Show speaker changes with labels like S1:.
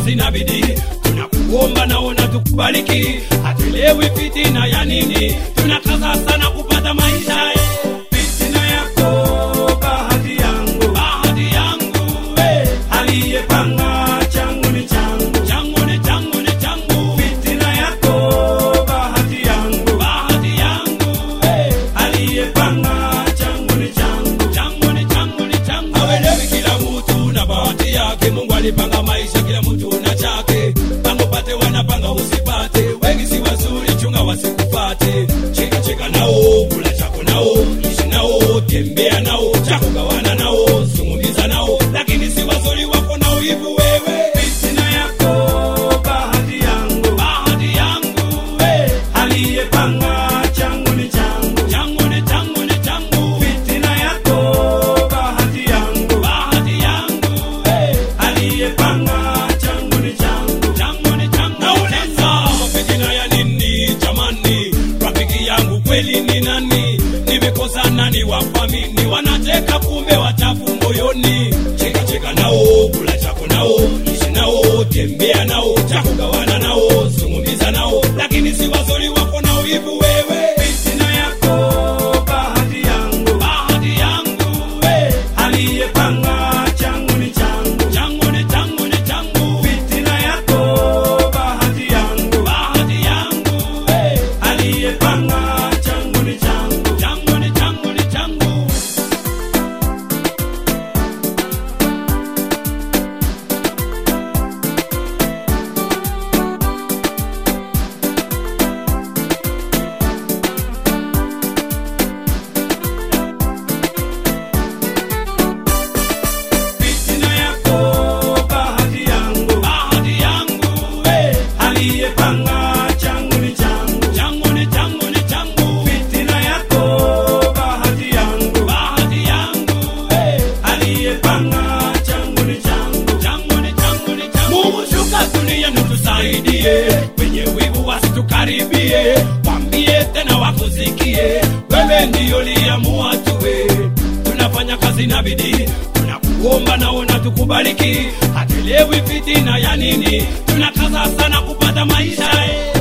S1: kazi na bidii tunakuomba naona tukubariki hatuelewi fitina ya nini tunakaza sana kupata maisha eh.
S2: fitina yako bahati yangu
S1: bahati yangu eh.
S2: aliyepanga changu ni changu
S1: changu ni changu ni changu
S2: fitina yako bahati yangu
S1: bahati yangu eh.
S2: aliyepanga changu ni changu
S1: changu ni changu ni changu awelewi kila mtu na bahati yake mungu alipanga maisha kila mtu na chake panga upate wanapanga usipate wengi si wazuri chunga wasikupate cheka cheka nao kula chako nao ishi nao tembea nao chako gawana nao zungumza nao lakini si wazuri wako nao hivi wewe
S2: fitina yako bahati yangu
S1: bahati yangu eh.
S2: aliyepanga changu ni changu
S1: changu ni changu ni changu
S2: fitina yako bahati yangu
S1: bahati yangu eh.
S2: aliyepanga changu ni changu
S1: changu ni changu nauliza fitina ya nini jamani rafiki yangu kweli ni nani nimekosa nani wafamini wanacheka kumbe wachafu moyoni cheka cheka nao kula chako nao ishi nao tembea nao chako gawana nao zungumza nao lakini si wazuri wako nao hivi wewe
S2: fitina yako bahati yangu
S1: bahati yangu eh.
S2: aliyepanga changu ni changu
S1: changu ni changu ni changu
S2: fitina yako bahati yangu
S1: bahati yangu eh.
S2: aliyepanga changu ni changu
S1: changu ni changu ni changu
S2: fitina yako bahati yangu
S1: bahati yangu eh.
S2: aliyepanga changu ni changu
S1: changu ni changu ni changu
S2: fitina yako bahati yangu
S1: bahati yangu eh.
S2: aliyepanga changu ni changu
S1: changu ni changu ni changu Mungu shuka dunia nutusaidie wenye wivu wasitukaribie wambie tena wakusikie wewe ndiyo liamua tuwe tunafanya kazi na bidii tunakuomba naona tukubariki hatuelewi fitina ya nini tunakaza sana kupata maisha eh.